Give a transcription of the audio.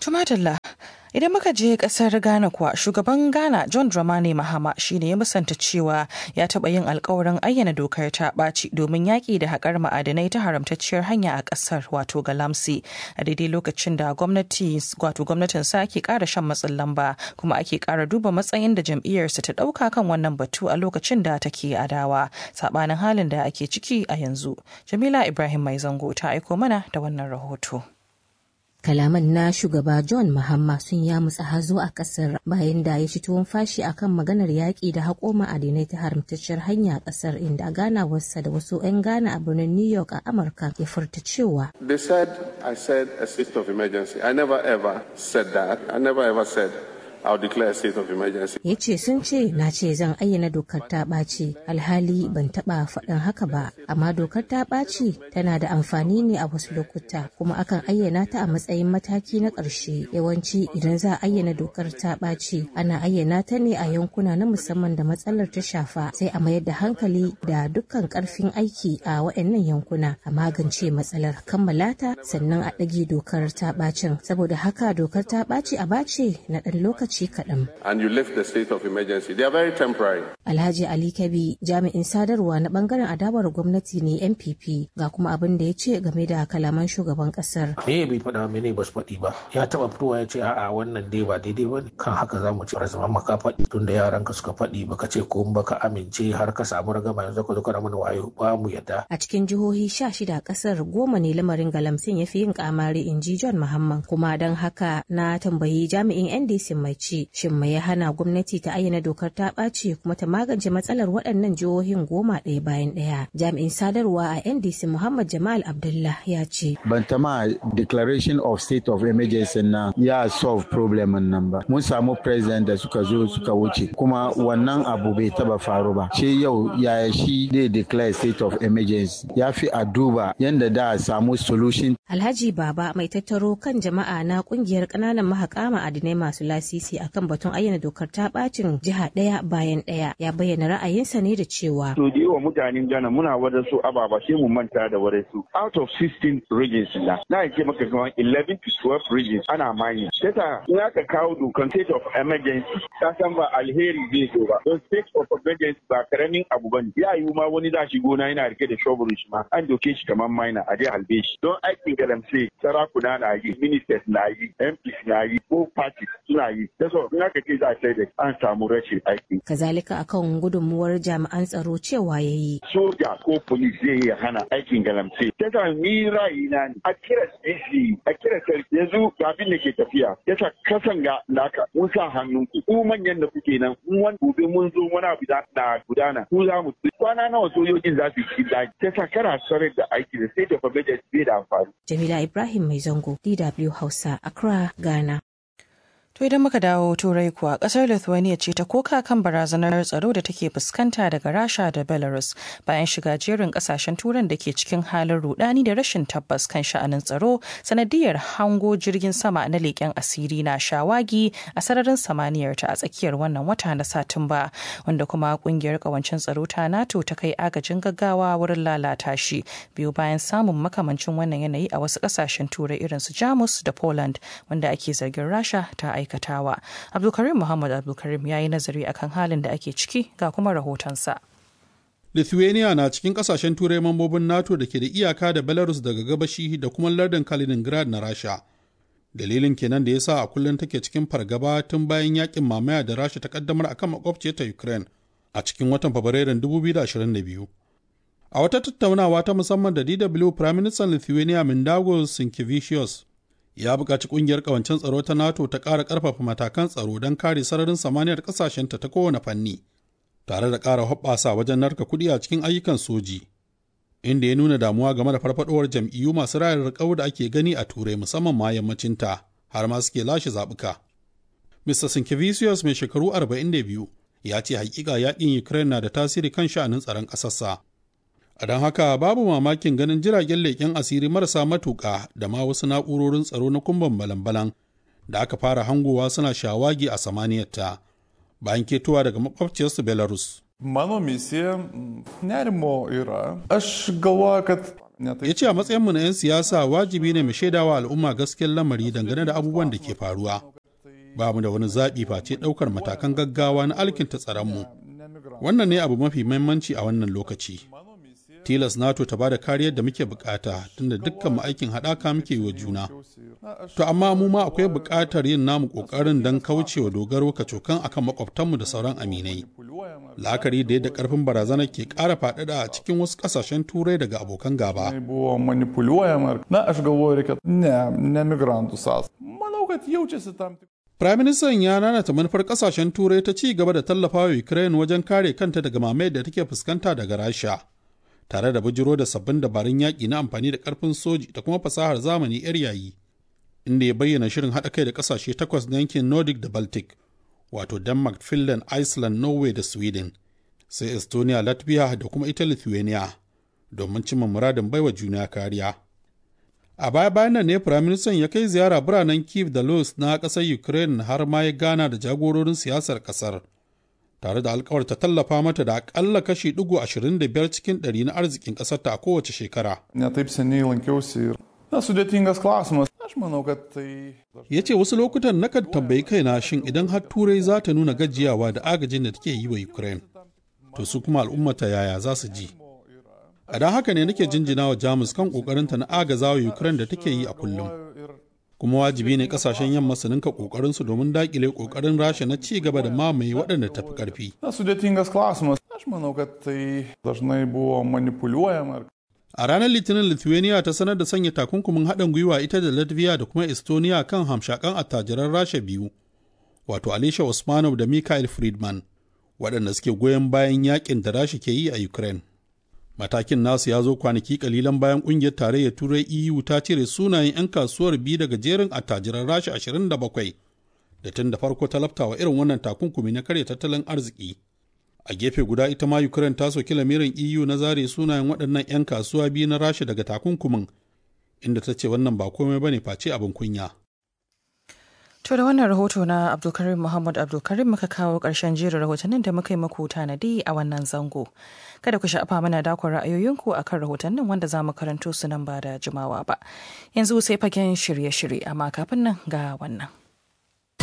Tumatalla, idan muka je kasar Ghana kuwa shugaban Ghana John Dramani Mahama shine ya musanta cewa ya taɓa yin alkawarin ayyana dokar ta ɓaci domin yaƙi da haƙar ma'adanai ta haramtacciyar hanya a ƙasar wato Galamsi a daidai lokacin da gwamnati wato gwamnatin sa ke ƙara shan matsin lamba kuma ake ƙara duba matsayin da jam'iyyarsa ta ɗauka kan wannan batu a lokacin da take adawa saɓanin halin da ake ciki a yanzu. Jamila Ibrahim Mai Zango ta aiko mana da wannan rahoto. Kalaman na shugaba John Mahama sun yamutsa hazo a kasar bayan da ya ci tuwon fashi akan maganar yaƙi da haƙo ma'adinai ta haramtacciyar hanya a kasar inda ganawarsa da wasu 'yan Ghana a birnin New York a Amurka ya furta cewa. They said I said a state of emergency. I never ever said that. I never ever said I'll declare a state of emergency. Ya ce sun ce na ce zan ayyana dokar ta ɓaci alhali ban taɓa faɗin haka ba amma dokar ta ɓaci tana da amfani ne a wasu lokuta kuma akan ayyana ta a matsayin mataki na ƙarshe yawanci idan za a ayyana dokar ta ɓaci ana ayyana ta ne a yankuna na musamman da matsalar ta shafa sai a mayar da hankali da dukkan ƙarfin aiki a waɗannan yankuna a magance matsalar kammala ta sannan a ɗage dokar ta ɓacin saboda haka dokar ta ɓaci a bace na ɗan lokaci lokaci kaɗan. And you lift the state of emergency. They are very temporary. Alhaji Ali Kabi jami'in sadarwa na bangaren adawar gwamnati ne NPP ga kuma abin da ya ce game da kalaman shugaban kasar. Me bai faɗa mene ba su faɗi ba. Ya taɓa fitowa ya ce a'a wannan dai ba daidai ba ne. Kan haka za mu ci zama maka faɗi tun da yaran ka suka faɗi baka ce ko baka amince har ka samu ragama yanzu ka zo kana mana wayo ba mu yadda. A cikin jihohi sha shida kasar goma ne lamarin galamsin ya fi yin kamari in ji John Muhammad kuma don haka na tambayi jami'in NDC mai ci shin mai ya hana gwamnati ta ayyana dokar ta ɓaci kuma ta magance matsalar waɗannan jihohin goma ɗaya bayan ɗaya jami'in sadarwa a ndc muhammad jamal abdullah ya ce ban tama declaration of state of emergency na ya solve problem nan ba mun samu president da suka zo suka wuce kuma wannan abu bai taba faru ba shi yau yaya shi zai declare state of emergency ya fi a duba yadda da a samu solution alhaji baba mai tattaro kan jama'a na kungiyar ƙananan mahaƙa ma'adinai masu lasisi akan batun ayyana dokar ta bacin jiha ɗaya bayan ɗaya ya bayyana ra'ayinsa ne da cewa. To da yawa mutanen Ghana muna wada su ababa sai mu manta da wada su. Out of 16 regions na, na ce maka kamar 11 to 12 regions ana mani. Tata in aka kawo dokan state of emergency ka san ba alheri zai zo ba. Don state of emergency ba karamin abu ba ne. Ya yiwu ma wani za shi gona yana rike da shovel shi ma an doke shi kamar maina a je halbe shi. Don aikin galamse sarakuna na yi, ministers na yi, MPs na yi, ko parties suna yi. so in aka ce za a sai da an samu rashin aiki. Kazalika akan gudunmuwar jami'an tsaro cewa ya yi. Soja ko polis zai iya hana aikin galamse. Ta ni ra'ayi na ne. A kira DC, a kira sarki yanzu abin da ke tafiya. Yasa kasan ga naka mun sa hannun ku. Ku manyan da kuke nan, mun wani gobe mun zo wani abu na gudana. Ku za mu kwana nawa sojojin za su yi daji. Yasa kana sarar da aiki da sai da budget bai da amfani. Jamila Ibrahim Mai Zango, DW Hausa, Accra, Ghana. To idan muka dawo turai kuwa kasar Lithuania ce ta koka kan barazanar tsaro da take fuskanta daga Rasha da Belarus bayan shiga jerin kasashen turan da ke cikin halin rudani da rashin tabbas kan sha'anin tsaro sanadiyar hango jirgin sama na leƙen asiri na shawagi a sararin samaniyar ta a tsakiyar wannan wata na Satumba wanda kuma kungiyar kawancin tsaro ta NATO ta kai agajin gaggawa wurin lalata shi biyu bayan samun makamancin wannan yanayi a wasu kasashen turai irin su Jamus da Poland wanda ake zargin Rasha ta aika aikatawa. Abdulkarim Muhammad Abdulkarim ya yi nazari akan halin da ake ciki ga kuma rahotonsa. Lithuania na cikin kasashen turai mambobin NATO da ke da iyaka da Belarus daga gabashi da kuma lardin Kaliningrad na Rasha. Dalilin kenan da ya sa a kullum take cikin fargaba tun bayan yakin mamaya da Rasha ta kaddamar akan makwabciyar ta Ukraine a cikin watan Fabrairun 2022. A wata tattaunawa ta musamman da DW Prime Minister Lithuania Mindaugas Sinkevicius ya buƙaci ƙungiyar ƙawancen tsaro ta NATO ta ƙara ƙarfafa matakan tsaro don kare sararin samaniyar ƙasashenta ta kowane fanni, tare da ƙara hoɓɓasa wajen narka kuɗi a cikin ayyukan soji, inda ya nuna damuwa game da farfaɗowar jam'iyyu masu rayar riƙau da ake gani a Turai musamman ma yammacinta, har ma suke lashe zaɓuka. Mr. Sinkevicius mai shekaru 42 ya ce hakika yaƙin Ukraine na da tasiri kan sha'anin tsaron ƙasarsa. A don haka babu mamakin ganin jiragen leƙen asiri marasa matuƙa da ma wasu na'urorin tsaro na kumban balan-balan da aka fara hangowa suna shawagi a samaniyarta bayan ketowa daga makwabciyarsu Belarus. Mano misija nerimo yra. Aš galvoju, kad ya ce a matsayinmu na 'yan siyasa wajibi ne mu shaidawa al'umma gaskiyar lamari dangane da abubuwan da ke faruwa ba mu da wani zaɓi face ɗaukar matakan gaggawa na alkinta tsaronmu wannan ne abu mafi mahimmanci a wannan lokaci tilas nato ta bada kariyar da muke bukata tunda dukkan mu aikin haɗaka muke yi wa juna to amma mu ma akwai buƙatar yin namu ƙoƙarin don kaucewa dogaro kacokan akan makwabtanmu da sauran aminai la'akari da yadda ƙarfin barazana ke ƙara faɗaɗa a cikin wasu ƙasashen turai daga abokan gaba buvo manipuliuojama na aš galvoju kad ne ne migrantų sąs manau kad jaučiasi tam tik Firaministan ya nanata manufar kasashen turai ta ci gaba da tallafawa Ukraine wajen kare kanta daga mamayar da take fuskanta daga Rasha, tare da bujiro da sabbin dabarun yaƙi na amfani da ƙarfin soji da kuma fasahar zamani 'yar yayi, inda ya bayyana shirin haɗa kai da ƙasashe takwas na yankin Nordic da Baltic, wato Denmark, Finland, Iceland, Norway da Sweden, sai Estonia, Latvia da kuma ita Lithuania, domin cimma muradin baiwa juna kariya. A baya-bayan nan ne Firaministan ya kai ziyara biranen Kiev da Luz na ƙasar Ukraine har ma ya gana da jagororin siyasar ƙasar, tare da alkawarta tallafa mata da aƙalla kashi ɗigo ashirin da biyar cikin ɗari na arzikin ƙasarta a kowace shekara. ne taip seniai lankiausi ir na sudėtingas klausimas aš manau kad tai Ya ce wasu lokutan nakan tambayi kaina shin idan har Turai za ta nuna gajiyawa da agajin da take yi wa Ukraine, to su kuma al'ummata yaya za su ji. A don haka ne nake jinjina wa Jamus kan ƙoƙarinta na agaza wa Ukraine da take yi a kullum. Kuma wajibi ne kasashen yamma su ninka ƙoƙarinsu domin daƙile ƙoƙarin Rasha na ci gaba da mamaye waɗanda tafi ƙarfi. na sudėtingas klausimas aš manau kad tai dažnai buvo manipuliuojama ir A ranar Litinin Lithuania ta sanar da sanya takunkumin haɗin gwiwa ita da Latvia da kuma Estonia kan hamshakan attajiran Rasha biyu, wato Alisha Usmanov da Mikhail Friedman, waɗanda suke goyon bayan yakin da Rasha ke yi a Ukraine. Matakin nasu ya zo kwanaki kalilan bayan ƙungiyar tarayyar Turai EU ta cire sunayen 'yan kasuwar biyu daga jerin attajiran Rasha 27 da tun da farko ta laftawa irin wannan takunkumi na karya tattalin arziki. a gefe guda ita ma ukraine ta soki lamirin eu na zare sunayen waɗannan 'yan kasuwa biyu na rasha daga takunkumin inda ta ce wannan ba komai bane face abin kunya To da wannan rahoto na Abdulkarim Muhammad Abdulkarim muka kawo ƙarshen jerin rahotannin da muka yi muku tanadi a wannan zango. Kada ku sha'afa mana dakon ra'ayoyinku a kan rahotannin wanda za mu karanto su nan ba da jimawa ba. Yanzu sai fagen shirye-shirye amma kafin nan ga wannan.